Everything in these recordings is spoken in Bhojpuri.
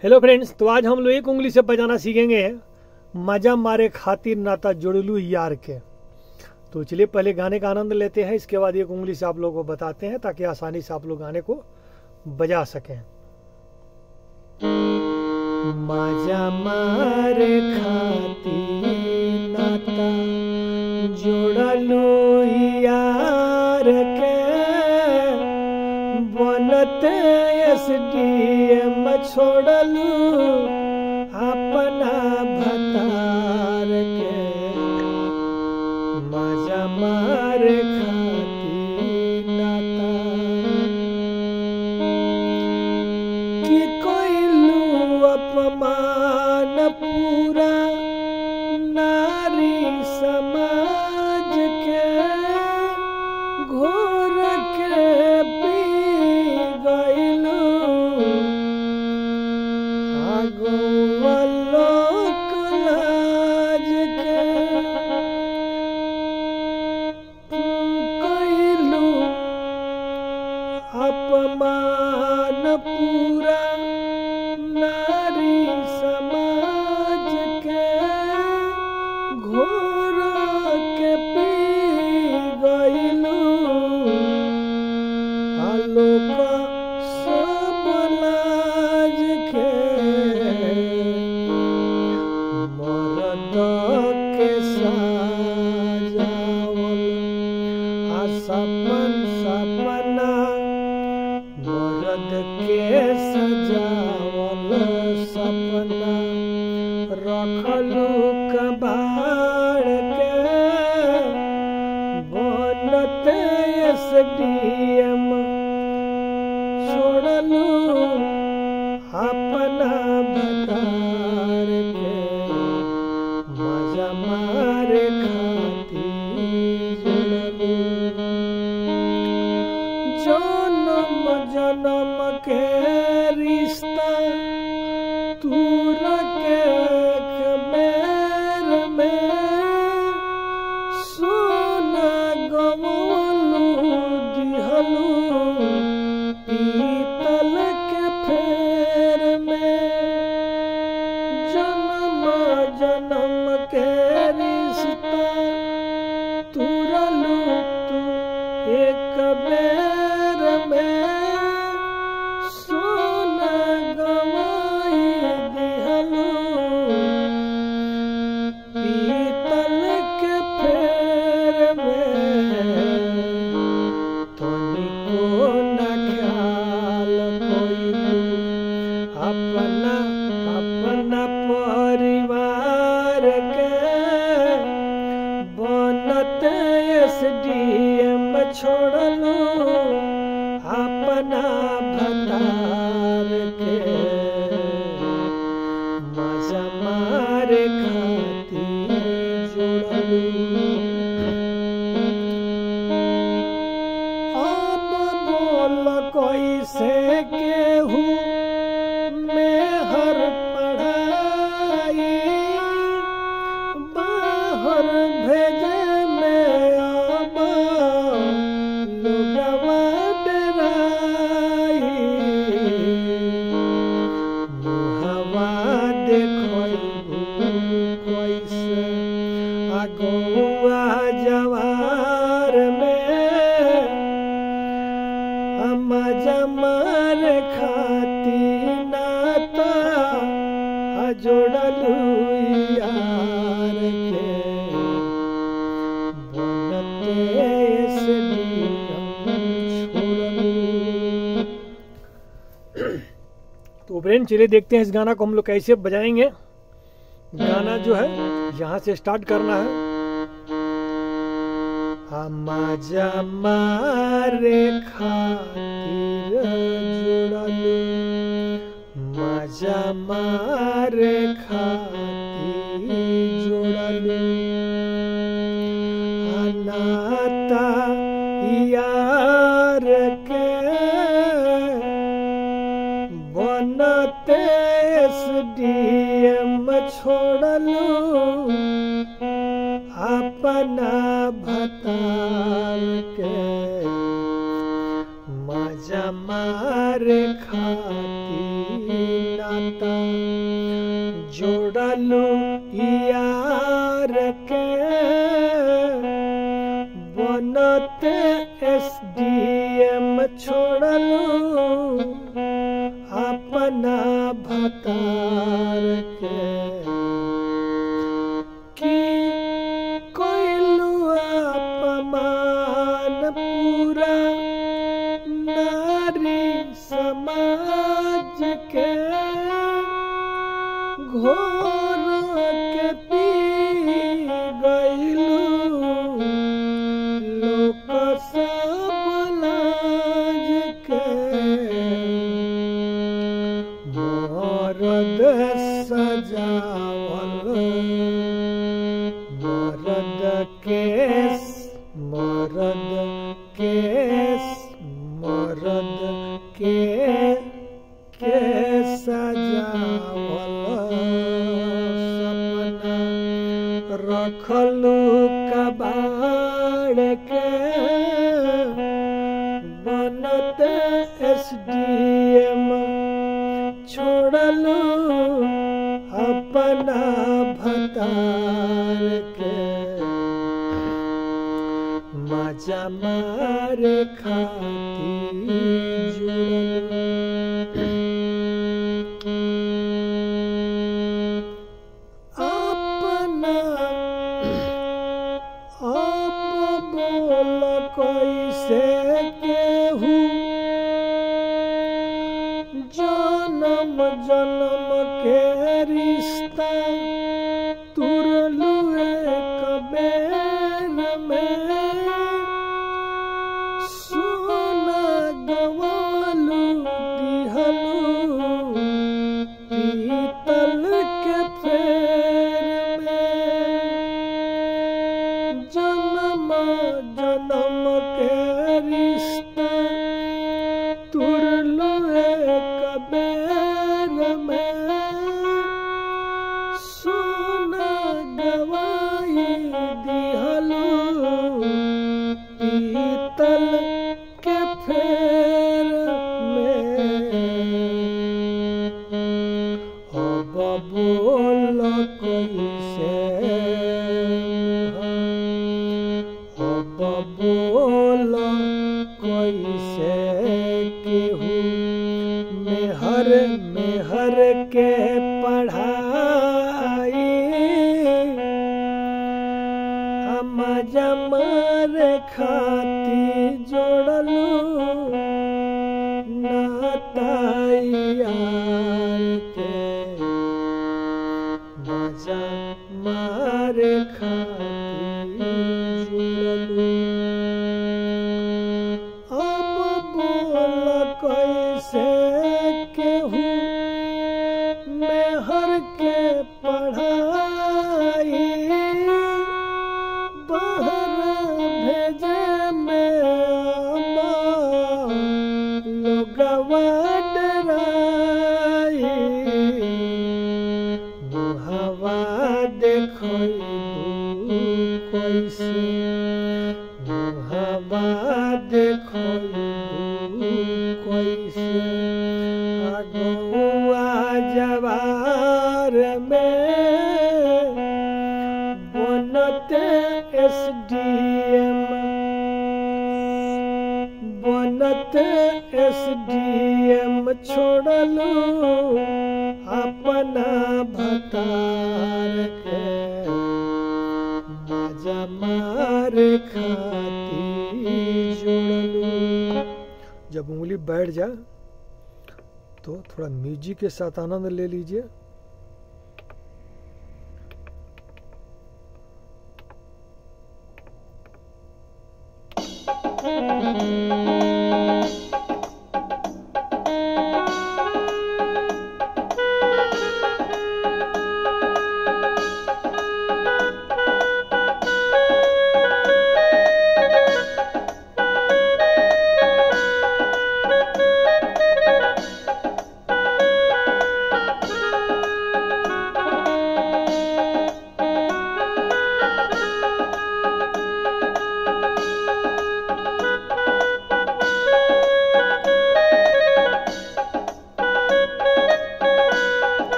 हेलो फ्रेंड्स तो आज हम लोग एक उंगली से बजाना सीखेंगे मजा मारे खातिर नाता जुड़लू यार के तो चलिए पहले गाने का आनंद लेते हैं इसके बाद एक उंगली से आप लोगों को बताते हैं ताकि आसानी से आप लोग गाने को बजा सकें मजा मारे खातिर नाता जुड़लू यार के बनते एस डी एम छोड़लू अपना भतार के मजा मारे खातिर नाता कि कोइलू अपमान पूरा नारी समाज के घोर के पी गइलू आगुआ लोक लाज के कइलू अपमान पूरा नारी समाज के घोर के पी गइलू आलोक सब लाज के मरद के साजावल आ सपन सपना मरद के सजावल सपना रखलू कबाड़ के बनत एस डी एम छोड़लू अपना भतार के मजा मारे खातिर जुड़लू जन्म जन्म के रिश्ता तूर के मेर में सोना गवलू दिहलू पीतल के फेर में जन्म जन्म के रिश्ता तुरलू तू एक बेर में सोना गवाई दिहलू पीतल के फेर में तनिको न ख्याल कोइलू अपना अपना परिवार के बनत एस डी एम छोड़लू अपना भतार के मजा मारे खातिर जुड़लू अब बोल कैसे केहू में हर पढ़ाई बाहर भेजे में अब लोगवा डराई मुहवा देखलू कैसे अगुआ जवार में मजा मार खाती नाता आ जोड़लू यार के बनते से छोड़लू तो फ्रेंड चलिए देखते हैं इस गाना को हम लोग कैसे बजाएंगे गाना जो है यहाँ से स्टार्ट करना है मजा मारे खातिर जुड़लू मजा मारे खातिर जुड़लू अनाता यार के बनते एस डी एम छोड़लू अपना भतार के मजा मारे खाती नाता छोड़लू यार के बनते एस डी एम छोड़लू अपना भतार के कि कोइलू अपमान पूरा नारी समाज के घोर के पी गईलू लोक सब लाज के मरद सजावल मरद केस मरद केस मरद के के सजावल सपना रखलू कबाड़ के बनत एस डी एम छोड़लू अपना भतार के मजा मारे खाती अपना अब बोल कैसे केहू जन्म जन्म के रिश्ता तुरलू एक बेर में सोना गवालू दिहलू पीतल के फेर में जन्म जन्म के रिश्ता तुरलू एक बेर में सोना गवाई दिहलू पीतल के फेर में अब बोल कैसे अब बोल कैसे केहू मेहर मेहर के पढ़ाई हम जमर खाती जोड़लू नातायार के मजा मार खाती जुड़लू अब बोल कैसे केहू मेहर के पढ़ाई बाहर भेजे में लोगवा डराई मुहवा देखलू कैसे मुहवा देखलू कैसे अगुआ जवार में बनते एस डी एम बनते एस डी एम छोड़लू अपना भतार के मजा मार खाती जोड़लू जब उंगली बैठ जाए तो थोड़ा म्यूजिक के साथ आनंद ले लीजिए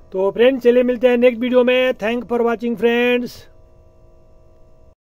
तो फ्रेंड्स चलिए मिलते हैं नेक्स्ट वीडियो में थैंक फॉर वॉचिंग फ्रेंड्स